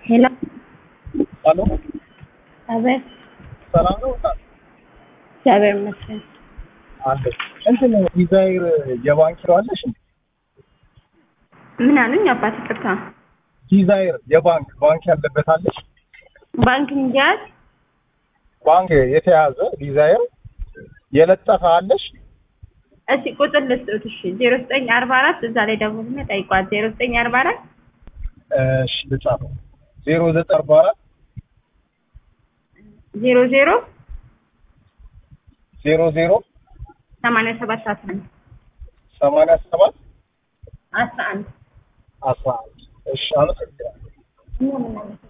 ሄሎ አሎ አቤት። ሰላም ነው እግዚአብሔር ይመስገን። አለ እንትን ዲዛይር የባንክ አለሽ እንዴ? ምን አሉኝ? አባት ይቅርታ። ዲዛይር የባንክ ባንክ ያለበት አለሽ? ባንክ እንዲያዝ ባንክ የተያዘ ዲዛይር የለጠፈ አለሽ? እስቲ ቁጥር ልስጡት። እሺ ዜሮ ዘጠኝ አርባ አራት እዛ ላይ ደውልና ጠይቋት። ዜሮ ዘጠኝ አርባ አራት እሺ ልጻፈው። ዜሮ ዘጠኝ አርባ አራት ዜሮ ዜሮ ዜሮ ዜሮ ሰማንያ ሰባት አስራ አንድ ሰማንያ ሰባት አስራ አንድ አስራ አንድ እሺ አመሰግናለሁ። እኛ ምን አለ